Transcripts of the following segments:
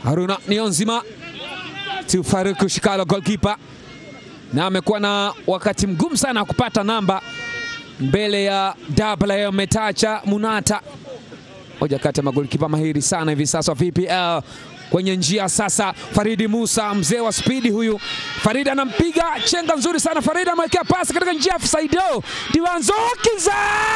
Haruna Niyonzima tu Faruku Shikalo goalkeeper, na amekuwa na wakati mgumu sana wa kupata namba mbele ya Double Metacha Munata, moja kati ya magolikipa mahiri sana hivi sasa wa VPL. Kwenye njia sasa, Faridi Musa, mzee wa spidi huyu. Faridi anampiga chenga nzuri sana. Faridi amewekea pasi katika njia ya Saido Diwanzokiza,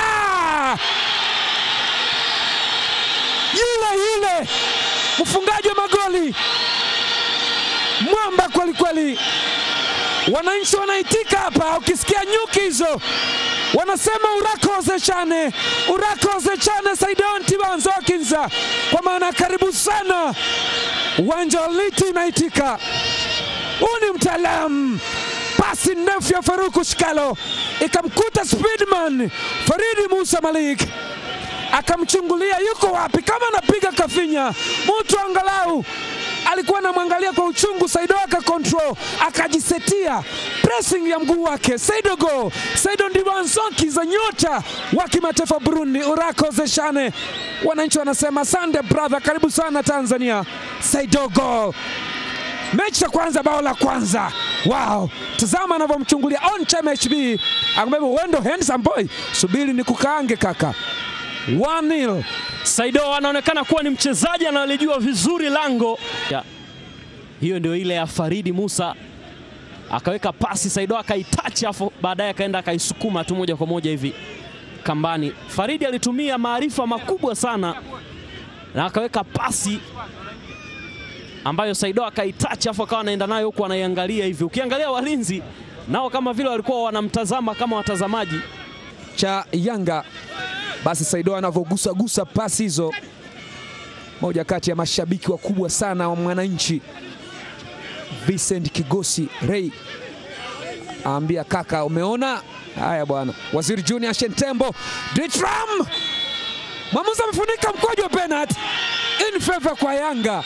yule yule mfungaji wa magoli mwamba kweli kweli. Wananchi wanaitika hapa, ukisikia nyuki hizo wanasema urakoze chane urakoze chane Saidon Tibanzokinza, kwa maana karibu sana. Uwanja wa Liti unaitika. Huu ni mtaalamu. Pasi ndefu ya Faruku Shikalo ikamkuta Speedman Faridi Musa Malik akamchungulia yuko wapi, kama anapiga kafinya mtu angalau alikuwa anamwangalia kwa uchungu. Saido aka control akajisetia pressing ya mguu wake. Saido go Saido Ndibanzoki za nyota wa kimataifa Burundi, urakoze shane. Wananchi wanasema sande brother, karibu sana Tanzania. Saido go mechi ya kwanza, bao la kwanza. Wow, tazama anavyomchungulia on time HB, akamwambia wendo handsome boy, subiri ni kukaange kaka. 1-0 Saido anaonekana kuwa ni mchezaji analijua vizuri lango ya. Hiyo ndio ile ya Faridi Musa, akaweka pasi Saido akaitachi, afu baadaye akaenda akaisukuma tu moja kwa moja hivi kambani. Faridi alitumia maarifa makubwa sana na akaweka pasi ambayo Saido akaitachi, afu akawa anaenda nayo huku anaiangalia hivi. Ukiangalia walinzi nao kama vile walikuwa wanamtazama kama watazamaji cha Yanga basi Saido anavyogusagusa pasi hizo, moja kati ya mashabiki wakubwa sana wa Mwananchi, Vincent Kigosi Ray aambia kaka, umeona haya bwana. Waziri Junior Shentembo Ditram, mwamuzi amefunika mkojo wa penalty in favor kwa Yanga.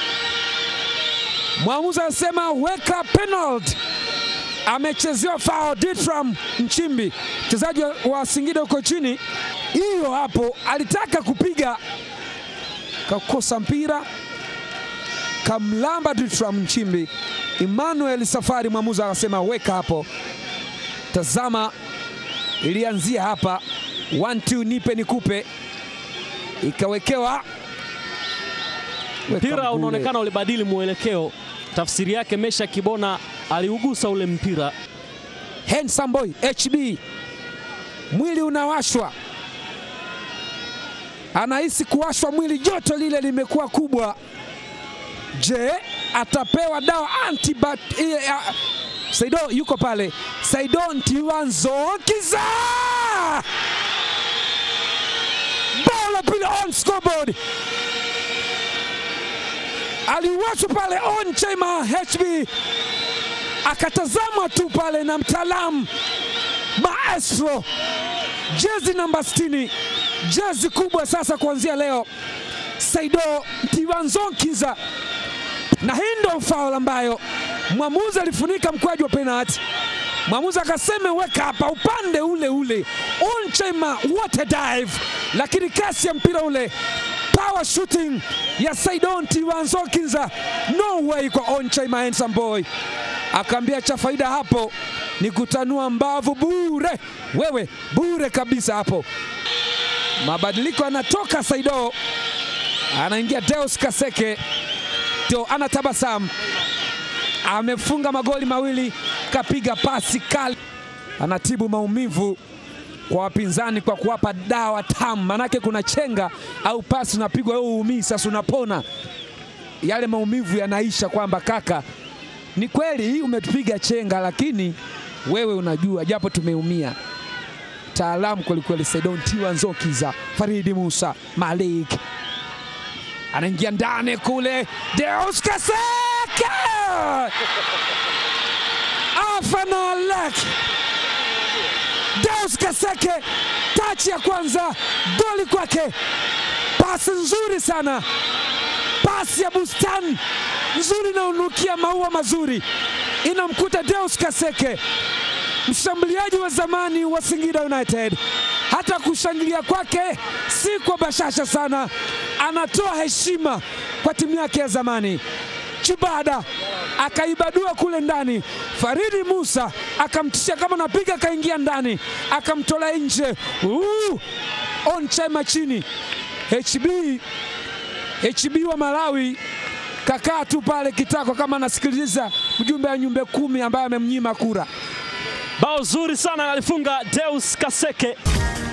Mwamuzi anasema weka penalty amechezewa foul Ditram Nchimbi, mchezaji wa Singida huko chini. Hiyo hapo alitaka kupiga, kakosa mpira, kamlamba Ditram Nchimbi. Emmanuel Safari, mwamuzi akasema weka hapo. Tazama, ilianzia hapa, one two, nipe nikupe, ikawekewa mpira unaonekana ulibadili mwelekeo. Tafsiri yake Mesha Kibona aliugusa ule mpira. Handsome boy HB, mwili unawashwa, anahisi kuwashwa mwili, joto lile limekuwa kubwa. Je, atapewa dawa antibat? Uh, Saido yuko pale, Saido Ntiwanzokiza, bao la pili on scoreboard aliwachwa pale on chema HB akatazama tu pale na mtaalamu maestro, jezi namba 60, jezi kubwa sasa kuanzia leo, Saido Ntiwanzokiza, na hii ndo faul ambayo mwamuzi alifunika mkwaju wa penalti. Mwamuzi akasema weka hapa upande ule ule on chema water dive, lakini kasi ya mpira ule power shooting ya Saidon Tiwanzokinza, no way kwa Onchaima handsome boy. Akaambia cha faida hapo ni kutanua mbavu bure, wewe bure kabisa hapo. Mabadiliko anatoka Saido, anaingia Deus Kaseke, ndio anatabasamu, amefunga magoli mawili, kapiga pasi kali, anatibu maumivu kwa wapinzani kwa kuwapa dawa tamu, manake kuna chenga au pasi unapigwa wewe uumii, sasa unapona yale maumivu yanaisha, kwamba kaka, ni kweli umetupiga chenga, lakini wewe unajua, japo tumeumia. Taalamu kwelikweli. Saidon Tiwanzokiza, Faridi Musa Malik anaingia ndani kule, Deus Kaseke afanalek Deus Kaseke, tachi ya kwanza, goli kwake, pasi nzuri sana, pasi ya bustani nzuri inaonukia maua mazuri, inamkuta Deus Kaseke, mshambuliaji wa zamani wa Singida United, hata kushangilia kwake si kwa bashasha sana, anatoa heshima kwa timu yake ya zamani. Chibada akaibadua kule ndani, Faridi Musa akamtisha kama napiga, akaingia ndani akamtola nje. Uh, on chama chini. HB HB wa Malawi kakaa tu pale kitako kama anasikiliza mjumbe wa nyumbe kumi ambaye amemnyima kura. Bao zuri sana alifunga Deus Kaseke.